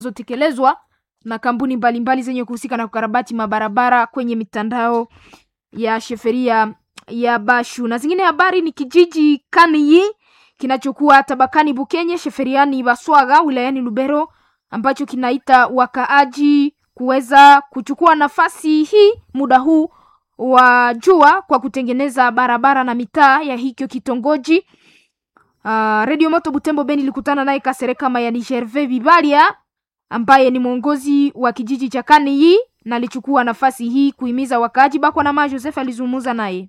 zinazotekelezwa na kampuni mbalimbali zenye kuhusika na kukarabati mabarabara kwenye mitandao ya sheferia ya Bashu. Na zingine habari ni kijiji Kaniyi kinachokuwa tabakani Bukenye sheferiani Baswaga wilayani Lubero ambacho kinaita wakaaji kuweza kuchukua nafasi hii muda huu wa jua kwa kutengeneza barabara na mitaa ya hicho kitongoji. Uh, Radio Moto Butembo Beni ilikutana naye Kasereka Mayani Gervais Bibalia ambaye ni mwongozi wa kijiji cha Kaniyi na alichukua nafasi hii kuhimiza wakaaji. Bakwa na Ma Joseph alizungumza naye.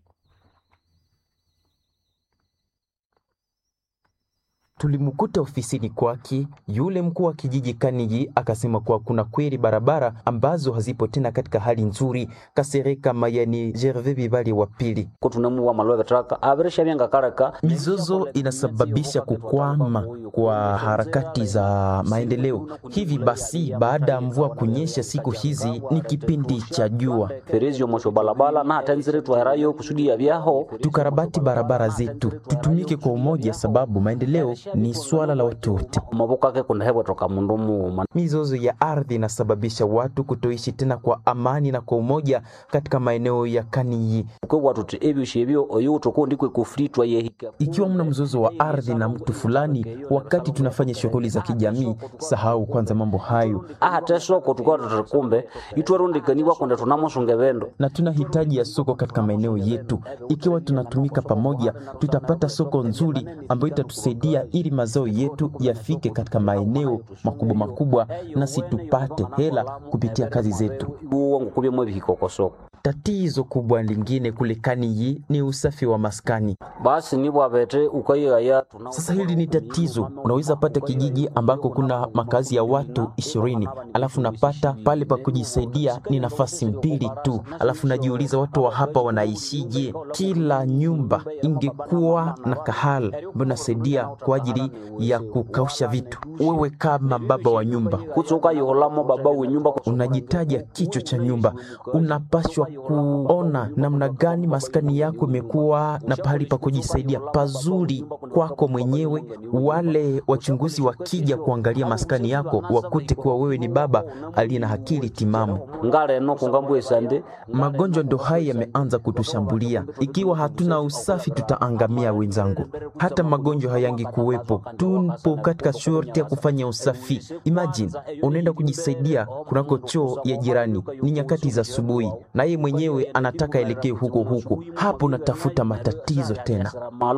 Tulimkuta ofisini kwake yule mkuu wa kijiji Kaniji, akasema kuwa kuna kweli barabara ambazo hazipo tena katika hali nzuri. Kasereka Mayani Gervais Bibali wa pili, mizozo inasababisha kukwama kwa harakati za maendeleo. Hivi basi, baada ya mvua kunyesha siku hizi ni kipindi cha jua, tukarabati barabara zetu, tutumike kwa umoja, sababu maendeleo ni swala la watu wote. Mizozo ya ardhi inasababisha watu kutoishi tena kwa amani na kwa umoja katika maeneo ya Kaniyi. Ikiwa mna mzozo wa ardhi na mtu fulani, wakati tunafanya shughuli za kijamii, sahau kwanza mambo hayo, na tuna hitaji ya soko katika maeneo yetu. Ikiwa tunatumika pamoja, tutapata soko nzuri ambayo itatusaidia ili mazao yetu yafike katika maeneo makubwa makubwa, nasi tupate hela kupitia kazi zetu. Tatizo kubwa lingine kule Kaniyi ni usafi wa maskani. Sasa hili ni tatizo. Unaweza pata kijiji ambako kuna makazi ya watu ishirini, alafu napata pale pa kujisaidia ni nafasi mbili tu, alafu najiuliza watu wa hapa wanaishije? Kila nyumba ingekuwa na kahala ambayo nasaidia kwa ajili ya kukausha vitu. Wewe kama baba wa nyumba unajitaja kichwa cha nyumba, unapashwa kuona namna gani maskani yako imekuwa na pahali pa kujisaidia pazuri kwako mwenyewe. Wale wachunguzi wakija kuangalia maskani yako wakute kuwa wewe ni baba aliye na akili timamu. Magonjwa ndo haya yameanza kutushambulia. Ikiwa hatuna usafi, tutaangamia wenzangu. Hata magonjwa hayangi kuwepo, tupo katika shurti ya kufanya usafi. Imagine unaenda kujisaidia kunako choo ya jirani, ni nyakati za asubuhi, naye mwenyewe anataka elekee huko huko, hapo natafuta matatizo tena.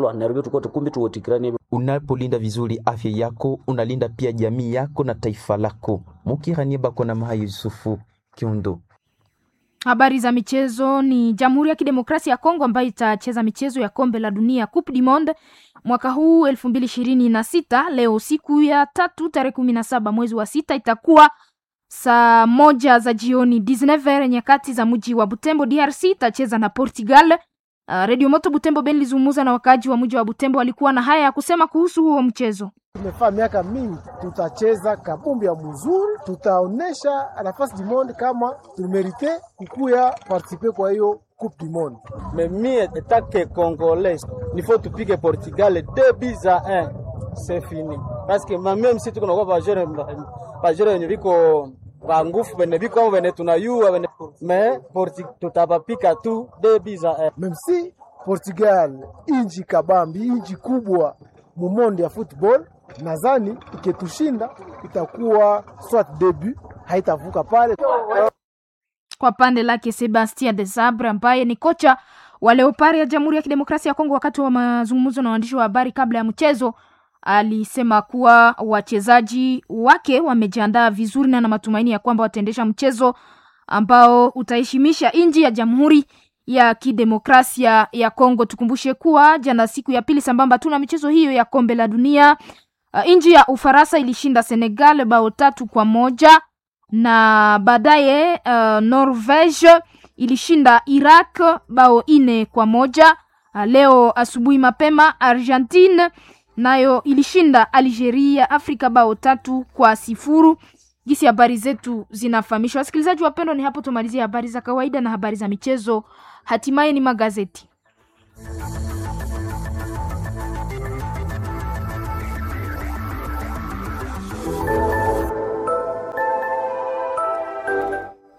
Unapolinda vizuri afya yako, unalinda pia jamii yako na taifa lako. Mukiranie bako na Maha Yusufu Kiondo. Habari za michezo ni Jamhuri ya Kidemokrasia ya Kongo ambayo itacheza michezo ya kombe la dunia Coupe du Monde mwaka huu elfu mbili ishirini na sita. Leo siku ya tatu tarehe kumi na saba mwezi wa sita itakuwa saa moja za jioni 19 nyakati za mji wa Butembo. DRC itacheza na Portugal. Uh, Radio Moto Butembo Ben lizungumza na wakaaji wa mji wa Butembo, walikuwa na haya ya kusema kuhusu huo mchezo. Tumefaa miaka mingi, tutacheza kabumbi ya mzuri, tutaonesha nafasi du monde kama tumerite kukuya participe kwa hiyo coupe du monde. Mais mie etake congolais nifo tupige Portugal 2 buts à 1 c'est fini parce que même si tuko na bajere bajere wenye viko bangufu bene biko amo bene tunayua bene me porti tutapapika tu 2 buts à 1 Même si Portugal inji kabambi, inji kubwa mumondi ya football, nadhani iketushinda itakuwa swat debut, haitavuka pale. Kwa pande lake Sebastien Desabre ambaye ni kocha wa Leopard ya Jamhuri ya Kidemokrasia ya Kongo, wakati wa mazungumzo na waandishi wa habari kabla ya mchezo, alisema kuwa wachezaji wake wamejiandaa vizuri na na matumaini ya kwamba wataendesha mchezo ambao utaheshimisha nchi ya Jamhuri ya Kidemokrasia ya Kongo. Tukumbushe kuwa jana, siku ya pili sambamba tu na michezo hiyo ya kombe la dunia, uh, nchi ya Ufaransa ilishinda Senegal bao tatu kwa moja na baadaye uh, Norvege ilishinda Iraq bao ine kwa moja. Uh, leo asubuhi mapema Argentine nayo ilishinda Algeria Afrika bao tatu kwa sifuru. Gisi habari zetu zinafahamishwa. Wasikilizaji wapendwa, ni hapo tumalizia habari za kawaida na habari za michezo, hatimaye ni magazeti.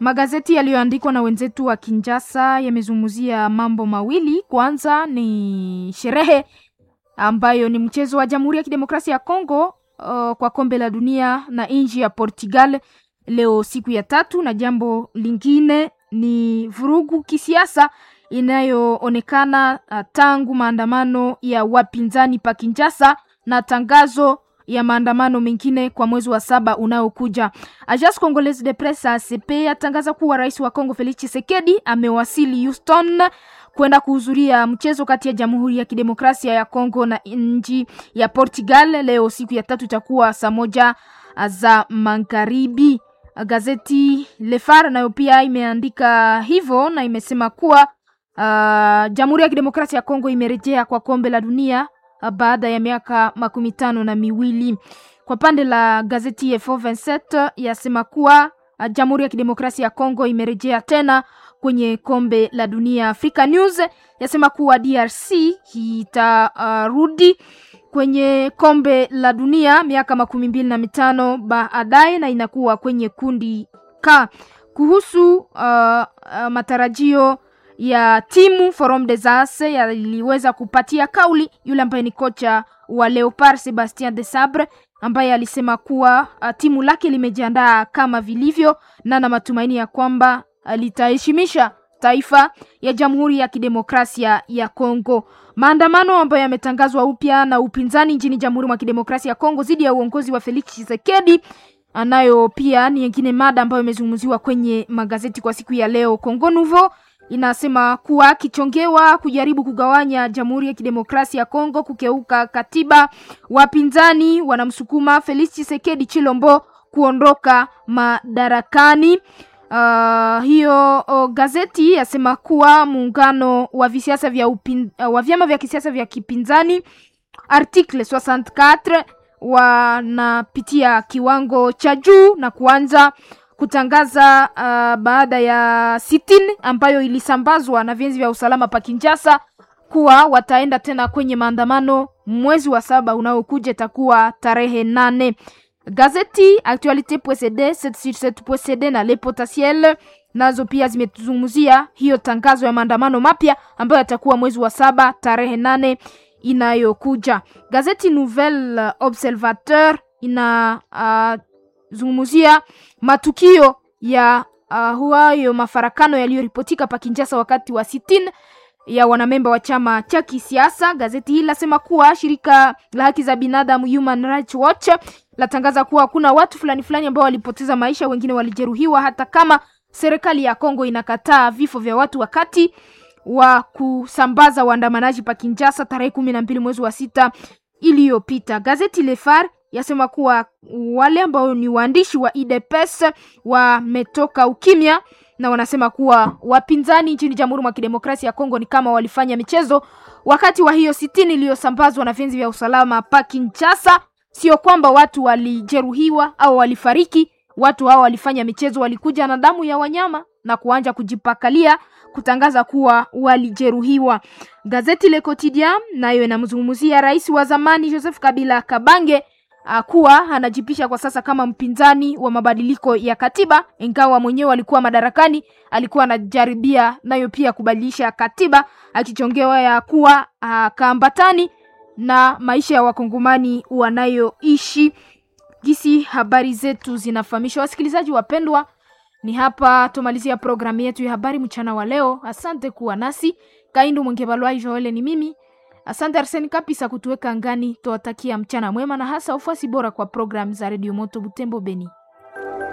Magazeti yaliyoandikwa na wenzetu wa Kinshasa yamezungumzia mambo mawili. Kwanza ni sherehe ambayo ni mchezo wa Jamhuri ya Kidemokrasia ya Kongo uh, kwa kombe la dunia na nchi ya Portugal leo siku ya tatu, na jambo lingine ni vurugu kisiasa inayoonekana uh, tangu maandamano ya wapinzani pa Kinshasa na tangazo ya maandamano mengine kwa mwezi wa saba unaokuja. Agence Congolaise de Presse ACP yatangaza kuwa rais wa Kongo Felix Tshisekedi amewasili Houston kwenda kuhudhuria mchezo kati ya Jamhuri ya Kidemokrasia ya Kongo na nchi ya Portugal. Leo siku ya tatu itakuwa saa moja za magharibi. Gazeti Le Phare nayo pia imeandika hivyo na imesema kuwa uh, Jamhuri ya Kidemokrasia ya Kongo imerejea kwa kombe la dunia uh, baada ya miaka makumi tano na miwili. Kwa pande la gazeti F27 yasema kuwa uh, Jamhuri ya Kidemokrasia ya Kongo imerejea tena kwenye kombe la dunia. Africa News yasema kuwa DRC itarudi uh, kwenye kombe la dunia miaka makumi mbili na mitano baadaye na inakuwa kwenye kundi K. Kuhusu uh, uh, matarajio ya timu Forum des As yaliweza kupatia kauli yule ambaye ni kocha wa Leopard Sebastien de Sabre ambaye alisema kuwa uh, timu lake limejiandaa kama vilivyo na na matumaini ya kwamba litaheshimisha taifa ya Jamhuri ya Kidemokrasia ya Kongo. Maandamano ambayo yametangazwa upya na upinzani nchini Jamhuri ya Kidemokrasia ya Kongo dhidi ya uongozi wa Felix Tshisekedi anayo pia ni nyingine mada ambayo imezungumziwa kwenye magazeti kwa siku ya leo. Congo Nouveau inasema kuwa kichongewa kujaribu kugawanya Jamhuri ya Kidemokrasia ya Kongo, kukeuka katiba. Wapinzani wanamsukuma Felix Tshisekedi Chilombo kuondoka madarakani. Uh, hiyo uh, gazeti yasema kuwa muungano wa visiasa vya upin, uh, wa vyama vya kisiasa vya kipinzani article 64 wanapitia kiwango cha juu na kuanza kutangaza uh, baada ya sitini ambayo ilisambazwa na vyenzi vya usalama pa Kinshasa kuwa wataenda tena kwenye maandamano mwezi wa saba unaokuja, itakuwa tarehe nane. Gazeti Actualite.cd 7sur7.cd na Le Potentiel nazo pia zimetuzungumzia hiyo tangazo ya maandamano mapya ambayo yatakuwa mwezi wa saba tarehe nane inayokuja. Gazeti Nouvelle Observateur inazungumzia uh, matukio ya uh, huayo mafarakano yaliyoripotika pa Kinshasa wakati wa sitini ya wanamemba wa chama cha kisiasa. Gazeti hili lasema kuwa shirika la haki za binadamu Human Rights Watch latangaza kuwa kuna watu fulani fulani ambao walipoteza maisha, wengine walijeruhiwa, hata kama serikali ya Kongo inakataa vifo vya watu wakati wa kusambaza waandamanaji pa Kinshasa tarehe kumi na mbili mwezi wa sita iliyopita. Gazeti Le Phare yasema kuwa wale ambao ni waandishi wa UDPS wametoka ukimya na wanasema kuwa wapinzani nchini Jamhuri ya Kidemokrasia ya Kongo ni kama walifanya michezo wakati wa hiyo sitini iliyosambazwa na vyenzi vya usalama pa Kinshasa. Sio kwamba watu walijeruhiwa au walifariki, watu hao walifanya michezo, walikuja na damu ya wanyama na kuanja kujipakalia kutangaza kuwa walijeruhiwa. Gazeti Le Quotidien nayo inamzungumzia rais wa zamani Joseph Kabila Kabange kuwa anajipisha kwa sasa kama mpinzani wa mabadiliko ya katiba, ingawa mwenyewe alikuwa madarakani, alikuwa anajaribia nayo pia kubadilisha katiba, akichongewa ya kuwa kaambatani na maisha ya wakongomani wanayoishi. Gisi habari zetu zinafahamisha wasikilizaji wapendwa, ni hapa tumalizia programu yetu ya habari mchana wa leo. Asante kuwa nasi. Kaindu Mwengebalwai Joele ni mimi Asante Arseni Kapisa kutuweka angani. Tuwatakia mchana mwema na hasa ufuasi bora kwa programu za redio Moto Butembo Beni.